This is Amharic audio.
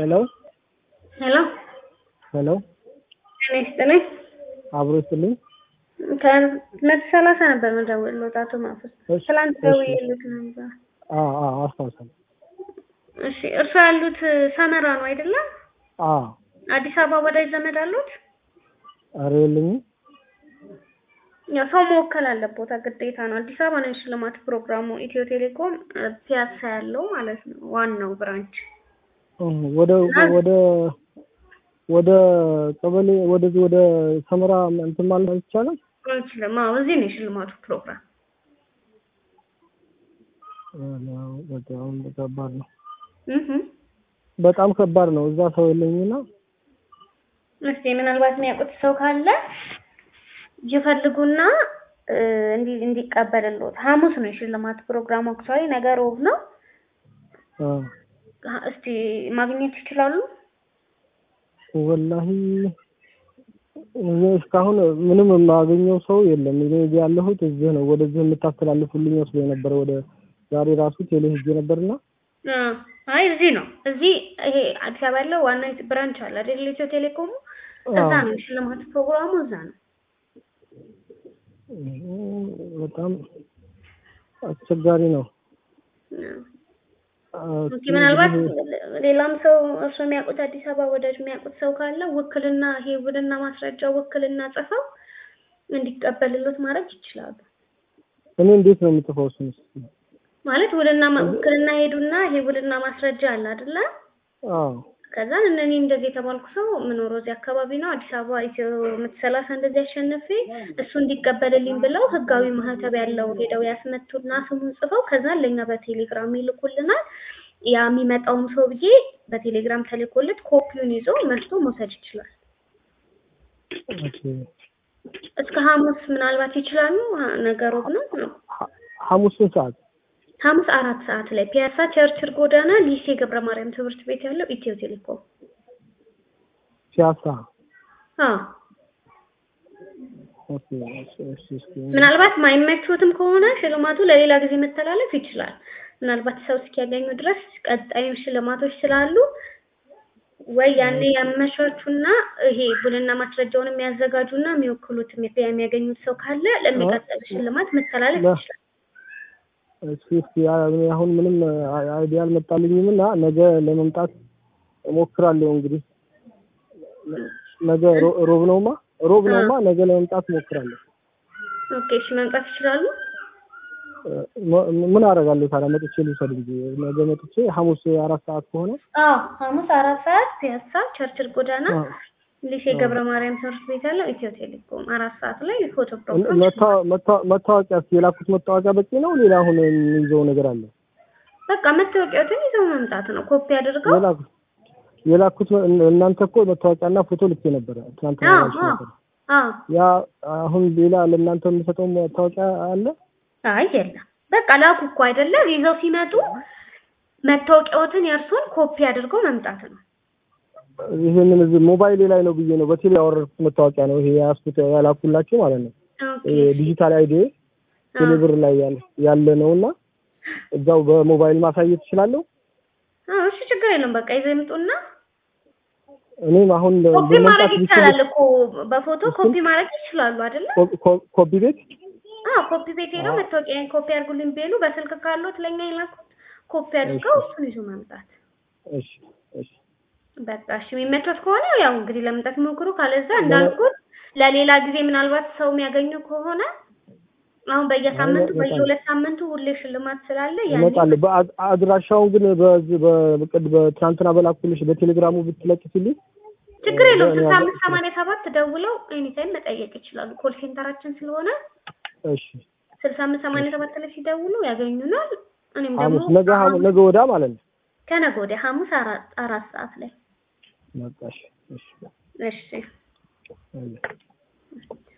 ሄሎ ሄሎ ሄሎ ጤና ይስጥልኝ። አብሮ ይስጥልኝ። ከመቶ ሰላሳ ነበር መደወልልዎት አቶ ማፈስ እሺ፣ ትላንት እሺ። ደውዬልዎት ነበር። አዎ አዎ አስታውሳለሁ። እሺ እርሶ ያሉት ሰመራ ነው አይደለም? አዎ አዲስ አበባ ወዳጅ ዘመድ አሉት? ኧረ የለኝም። ያው ሰው መወከል አለቦታ ግዴታ ነው። አዲስ አበባ ነው የሽልማት ፕሮግራሙ። ኢትዮ ቴሌኮም እ፣ ፒያሳ ያለው ማለት ነው ዋናው ብራንች። እህ፣ ወደ ወደ ወደ ቀበሌ ወደዚህ ወደ ሰመራ እንትን ማለት አይቻልም? አንችልም። አዎ እዚህ ነው የሽልማቱ ፕሮግራም። ኧረ፣ በጣም ከባድ ነው። እህ በጣም ከባድ ነው። እዛ ሰው የለኝና እስቲ ምናልባት የሚያውቁት ሰው ካለ ይፈልጉና እ፣ እንዲ እንዲቀበልልዎት። ሐሙስ ነው የሽልማት ፕሮግራሙ። አክቹዋሊ ነገ ሮብ ነው። አ፣ ሀ- እስቲ ማግኘት ይችላሉ? ወላሂ እኔ እስካሁን ምንም የማገኘው ሰው የለም። እኔ እዚህ ያለሁት እዚህ ነው። ወደዚህ የምታስተላልፉልኝ መስሎ የነበረ ወደ ዛሬ ራሱ ቴሌ ሄጄ ነበርና አ፣ አይ እዚህ ነው። እዚህ ይሄ አዲስ አበባ ያለው ዋና ብራንች አለ አይደል? ኢትዮ ቴሌኮሙ እዛ አዎ። ነው የሽልማት ፕሮግራሙ እዛ ነው። በጣም አስቸጋሪ ነው። አ፣ አ፣ ኦኬ ምናልባት ሌላም ሰው እርሱ የሚያውቁት አዲስ አበባ ወዳጅ የሚያውቁት ሰው ካለ ውክልና ይሄ ውልና ማስረጃ ውክልና ጽፈው እንዲቀበልሎት ማድረግ ይችላሉ። እኔ እንዴት ነው የምጽፈው? እሱን እስኪ። ማለት ውልና ማ- ውክልና ሄዱና ይሄ ውልና ማስረጃ አለ አይደለ? አዎ ከዛ እነኔ እንደዚህ የተባልኩ ሰው የምኖረው እዚህ አካባቢ ነው አዲስ አበባ ኢትዮ ምት ሰላሳ እንደዚህ አሸንፌ እሱ እንዲቀበልልኝ ብለው ህጋዊ ማህተብ ያለው ሄደው ያስመቱና ስሙን ጽፈው ከዛ ለኛ በቴሌግራም ይልኩልናል። ያ የሚመጣውም ሰውዬ በቴሌግራም ተልኮለት ኮፒውን ይዞ መርቶ መውሰድ ይችላል። ኦኬ። እስከ ሐሙስ ምናልባት ይችላሉ። ሀ- ነገ ሮብ ነው ነው ሐ- ሐሙስን ሰዓት ሐሙስ አራት ሰዓት ላይ ፒያሳ ቸርችል ጎዳና ሊሴ ገብረ ማርያም ትምህርት ቤት ያለው ኢትዮ ቴሌኮም ፒያሳ። አዎ ኦኬ። እሺ፣ እሺ፣ እሺ። ምናልባት ማይመቹትም ከሆነ ሽልማቱ ለሌላ ጊዜ መተላለፍ ይችላል። ምናልባት ሰው እስኪያገኙ ድረስ ቀጣዩ ሽልማቶች ስላሉ ወይ ያኔ ያመቻቹና ይሄ ቡልና ማስረጃውን የሚያዘጋጁና የሚወክሉት የሚ- የሚያገኙት ሰው ካለ ለሚቀጥሉ ሽልማት መተላለፍ ለ- ይችላል። እስኪ እስኪ ያ- እኔ አሁን ምንም አይ- አይዲያ አልመጣልኝም እና ነገ ለመምጣት እሞክራለሁ። እንግዲህ ነገ ሮ- ሮብ ነውማ ሮብ ነውማ ነገ ለመምጣት እሞክራለሁ። ኦኬ እሺ፣ መምጣት ይችላሉ። ም- ምን አደርጋለሁ ታዲያ? መጥቼ ልውሰድ እንጂ ነገ መጥቼ ሐሙስ አራት ሰዓት ከሆነ አዎ ሐሙስ አራት ሰዓት ፒያሳ ቸርችል ጎዳና አዎ። ሊሴ ገብረ ማርያም ትምህርት ቤት ያለው ኢትዮ ቴሌኮም አራት ሰዓት ላይ ፎቶ ፕሮግራም መታ- መታ- መታወቂያ እስኪ የላኩት መታወቂያ በቂ ነው? ሌላ አሁን የሚይዘው ነገር አለ? በቃ መታወቂያዎትን ይዘው መምጣት ነው። ኮፒ አድርገው የላኩት የላኩት እናንተ እኮ መታወቂያና ፎቶ ልኬ ነበረ ትናንትና አዎ ያልሽ አዎ ነበር። አዎ ያ አሁን ሌላ ለእናንተ የምሰጠው መታወቂያ አለ? አይ የለም። በቃ ላኩ እኮ አይደለ? ይዘው ሲመጡ መታወቂያዎትን የእርሶን ኮፒ አድርገው መምጣት ነው። ይሄንን እዚህ ሞባይሌ ላይ ነው ብዬ ነው በቴሌ ያወረድኩት መታወቂያ ነው ይሄ ያስኩት ያላኩላችሁ ማለት ነው። ኦኬ ይሄ ዲጂታል አይዲ ቴሌብር ላይ ያለ ያለ ነውና እዛው በሞባይል ማሳየት እችላለሁ። አዎ እሺ፣ ችግር የለም። በቃ ይዘው ይምጡና እኔም አሁን ኮፒ ለመምጣት ማድረግ ብችል ይቻላል እኮ በፎቶ ኮፒ ማድረግ ይችላሉ አይደለ? ኮ- ኮ- ኮፒ ቤት አዎ ኮፒ ቤት ሄደው መታወቂያን ኮፒ አድርጉልኝ ቢሉ በስልክ ካሉት ለኛ የላኩት ኮፒ አድርገው እሱን ይዞ መምጣት። እሺ እሺ በቃ እሺ፣ የሚመቾት ከሆነ ያው እንግዲህ ለመምጣት ሞክሩ። ካለዛ እንዳልኩት ለሌላ ጊዜ ምናልባት ሰው የሚያገኙ ከሆነ አሁን በየሳምንቱ እመጣለሁ። በየሁለት ሳምንቱ ሁሌ ሽልማት ስላለ ያኔ እመጣለሁ። በአ- አድራሻውን ግን በዚህ በቅድ በትናንትና በላኩልሽ በቴሌግራሙ ብትለጥፊልኝ ችግር የለውም። እኔ ስልሳ ያለ- አምስት ሰማንያ ሰባት ደውለው ኤኒታይም መጠየቅ ይችላሉ። ኮል ሴንተራችን ስለሆነ እሺ ስልሳ አምስት ሰማንያ ሰባት ላይ ሲደውሉ ያገኙናል። እኔም ደግሞ ሐሙስ ነገ ሐሙስ ነገ ወዳ ማለት ነው። ከነገ ወዲያ ሐሙስ አራት አራት ሰዓት ላይ በቃ እሺ እሺ እሺ አይ